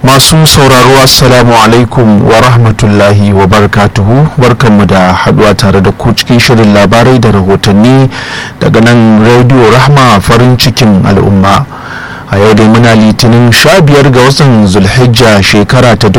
masu sauraro assalamu alaikum wa rahmatullahi wa barakatuhu barkanmu da haduwa tare da ku cikin shirin labarai da rahotanni daga nan radio rahma farin cikin al'umma a yau dai muna litinin 15 ga watan zulhijja shekara ta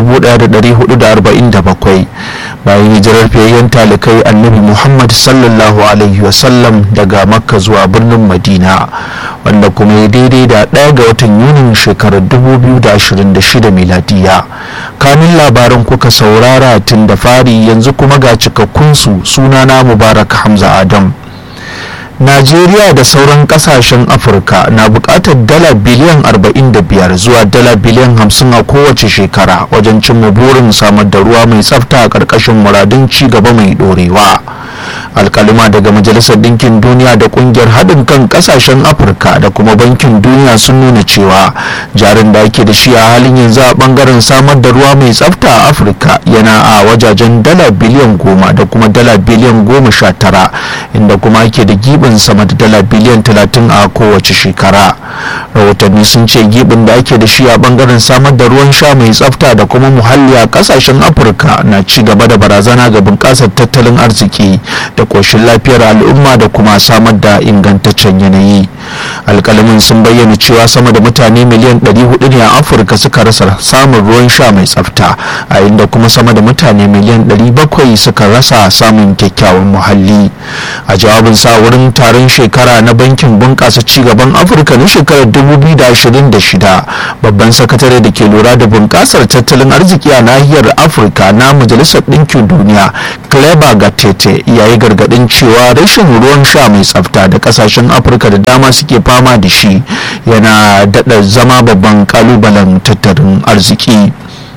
1447 bayan hijirar fiyayyen talikai annabi muhammad sallallahu alaihi wasallam daga makka zuwa birnin madina wanda kuma ya daidai da ɗaya ga watan yunin shekarar 2026 miladiya kamin labaran kuka saurara tun da fari yanzu kuma ga cikakkunsu sunana mubarak hamza adam najeriya da sauran kasashen afirka na bukatar dala biliyan 45 zuwa dala biliyan 50 a kowace shekara wajen cimma burin samar da ruwa mai tsafta a ƙarƙashin muradun ci gaba mai ɗorewa alkalima daga majalisar ɗinkin duniya da ƙungiyar haɗin kan ƙasashen afirka da kuma bankin duniya sun nuna cewa jarin da ake da shi a halin yanzu a ɓangaren samar da ruwa mai tsafta a afirka yana a wajajen dala biliyan goma da kuma dala biliyan goma sha tara inda kuma ake da gibin sama da dala biliyan talatin a kowace shekara rahotanni sun ce gibin da ake da shi a ɓangaren samar da ruwan sha mai tsafta da kuma muhalli a ƙasashen afirka na ci gaba da barazana ga bunƙasar tattalin arziki da koshin lafiyar al'umma da kuma samar da ingantaccen yanayi alkalamin sun bayyana cewa sama da mutane miliyan 400 ne a afirka suka rasa samun ruwan sha mai tsafta a inda kuma sama da mutane miliyan 700 suka rasa samun kyakkyawan muhalli a jawabin sa wurin taron shekara na bankin bunƙasa cigaban afirka na shekarar 2026 babban sakatare da ke lura da bunƙasar tattalin arziki a nahiyar afirka na majalisar ɗinkin duniya cleber gatete ya yi gargadin cewa rashin ruwan sha mai tsafta da kasashen afirka da dama suke fama da shi yana daɗa zama babban kalubalen tattalin arziki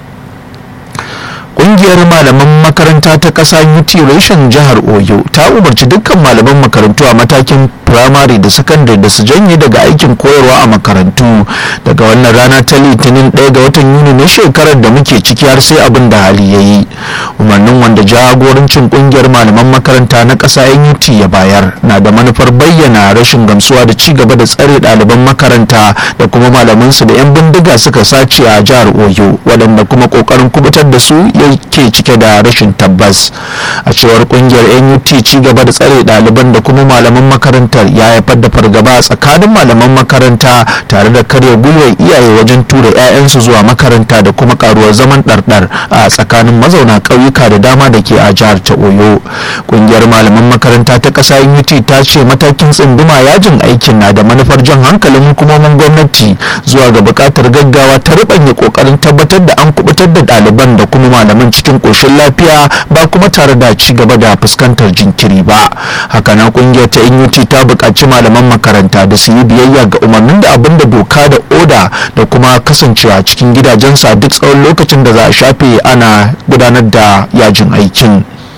kungiyar malaman makaranta ta ƙasa UT reshen jihar Oyo ta umarci dukkan malaman makarantu a matakin firamare da sakandare da su janye daga aikin koyarwa a makarantu daga wannan rana ta litinin ɗaya ga watan yuni na shekarar da muke ciki har sai abin da hali ya yi umarnin wanda jagorancin kungiyar malaman makaranta na ƙasa NUT ya bayar na da manufar bayyana rashin gamsuwa da ci gaba da tsare ɗaliban makaranta da kuma malamansu da 'yan bindiga suka sace a jihar Oyo waɗanda kuma ƙoƙarin kubutar da su ke cike da rashin tabbas a cewar kungiyar nut ci gaba da tsare ɗaliban da kuma malaman makarantar ya haifar da fargaba tsakanin malaman makaranta tare da karya gwiwar iyaye wajen tura 'ya'yansu zuwa makaranta da kuma karuwar zaman ɗarɗar a tsakanin mazauna ƙauyuka da dama da ke a jihar ta oyo kungiyar malaman makaranta ta ƙasa nut ta ce matakin tsunduma yajin aikin na da manufar jan hankalin hukumomin gwamnati zuwa ga buƙatar gaggawa ta rubanya ƙoƙarin tabbatar da an kubutar da ɗaliban da kuma malaman malaman cikin ƙoshin lafiya ba kuma tare da ci gaba da fuskantar jinkiri ba hakanan kungiyar ta NUT ta buƙaci malaman makaranta da su yi biyayya ga umarnin da abin da doka da oda da kuma kasancewa cikin gidajensu a duk tsawon lokacin da za a shafe ana gudanar da yajin aikin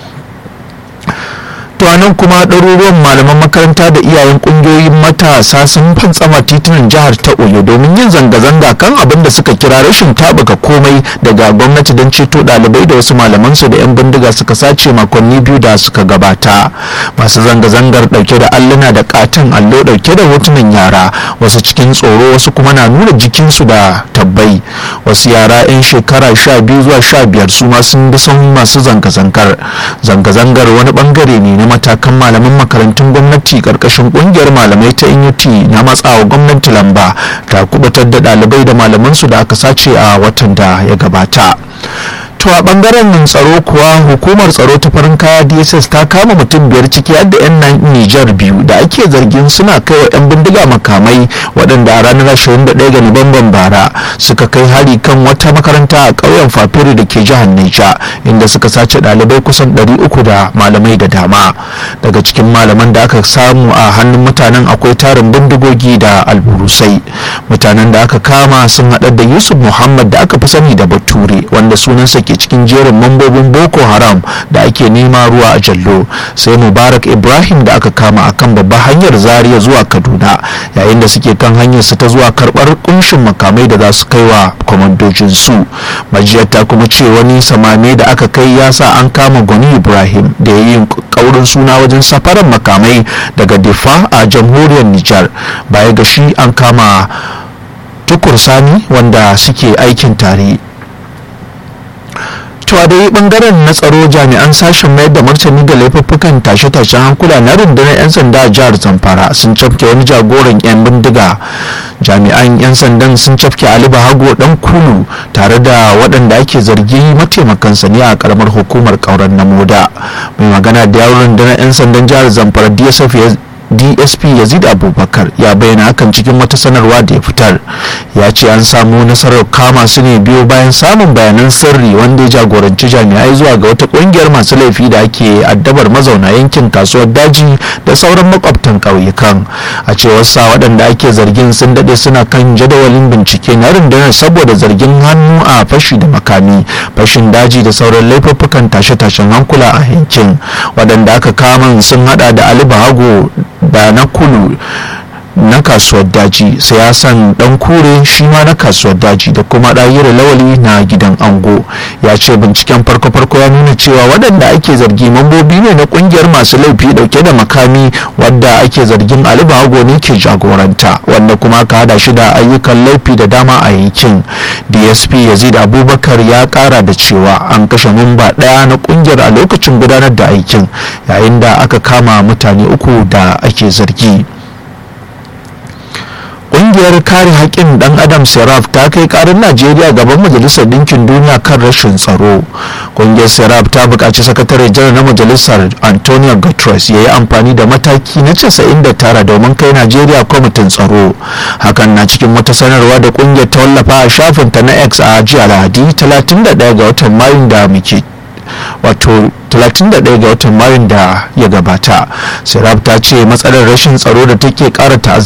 to nan kuma ɗaruruwan malaman makaranta da iyayen ƙungiyoyin matasa sun fantsama titunan jihar ta oyo domin yin zanga-zanga kan abin da suka kira rashin tabuka komai daga gwamnati don ceto ɗalibai da wasu malamansu da 'yan bindiga suka sace makonni biyu da suka gabata masu zanga-zangar ɗauke da alluna da katin allo ɗauke da hotunan yara wasu cikin tsoro wasu kuma na nuna jikinsu da tabbai wasu yara 'yan shekara sha biyu zuwa sha biyar su ma sun bi son masu zanga-zangar zanga-zangar wani bangare ne na matakan malaman makarantun gwamnati karkashin kungiyar malamai ta NUT na matsawa gwamnati lamba ta kubutar da dalibai da malamansu da aka sace a watan da ya gabata to a bangaren tsaro kuwa hukumar tsaro ta farin kaya dss ta kama mutum biyar ciki har da 'yan nijar biyu da ake zargin suna kai wa 'yan bindiga makamai waɗanda a ranar 21 ga nuwamban bara suka kai hari kan wata makaranta a ƙauyen fafiri da ke jihar naija inda suka sace ɗalibai kusan 300 da malamai da dama daga cikin malaman da aka samu a hannun mutanen akwai tarin bindigogi da alburusai mutanen da aka kama sun haɗa da yusuf muhammad da aka fi sani da bature wanda sunansa ke cikin jerin mambobin boko haram da ake nema ruwa a jallo sai mubarak ibrahim da aka kama akan babbar hanyar zaria zuwa kaduna yayin da suke kan hanyar su ta zuwa karbar kunshin makamai da za su kai wa kwamandojin su majiyar ta kuma ce wani samame da aka kai ya sa an kama gwani ibrahim da ya yi kaurin suna wajen safarar makamai daga difa a jamhuriyar nijar baya ga shi an kama tukur sani wanda suke aikin tare to a dai bangaren na tsaro jami'an sashen mayar da martani ga laifuffukan tashe-tashen hankula na rundunar 'yan sanda a jihar zamfara sun cafke wani jagoran 'yan bindiga jami'an 'yan sandan sun cafke ali bahago dan kulu tare da waɗanda ake zargi mataimakansa ne a karamar hukumar kauran na moda mai magana da yawon rundunar 'yan sandan jihar zamfara dsf dsp yazid abubakar ya bayyana hakan cikin wata sanarwa da ya fitar ya ce an samu nasarar kama su ne biyo bayan samun bayanan sirri wanda ya jagoranci jami'ai zuwa ga wata kungiyar masu laifi da ake addabar mazauna yankin kasuwar daji da sauran makwabtan ƙauyukan a cewar sa waɗanda ake zargin sun daɗe suna kan jadawalin bincike na rundunar saboda zargin hannu a fashi da makami fashin daji da sauran laifuffukan tashe-tashen hankula a yankin waɗanda aka kama sun hada da ali bahago da na kulu na kasuwar daji siyasan dan kure shi ma na kasuwar daji da kuma ɗayira lawali na gidan ango ya ce binciken farko-farko ya nuna cewa waɗanda ake zargi mambobi ne na ƙungiyar masu laifi ɗauke da makami wadda ake zargin ali bahago ne ke jagoranta wanda kuma ka hada shi da ayyukan laifi da dama a yankin dsp yazid abubakar ya kara da cewa an kashe mamba ɗaya na ƙungiyar a lokacin gudanar da aikin yayin da aka kama mutane uku da ake zargi ƙungiyar kare haƙƙin ɗan adam seraf ta kai ƙarin najeriya gaban majalisar ɗinkin duniya kan rashin tsaro ƙungiyar seraf ta buƙaci sakatare janar na majalisar antonio guterres ya yi amfani da mataki na 99 domin kai najeriya kwamitin tsaro hakan na cikin wata sanarwa da ƙungiyar ta wallafa a shafinta na x a jiya lahadi 31 ga watan mayun da muke wato 31 ga watan mayun da ya gabata serap ta ce matsalar rashin tsaro da take kara ta'azzara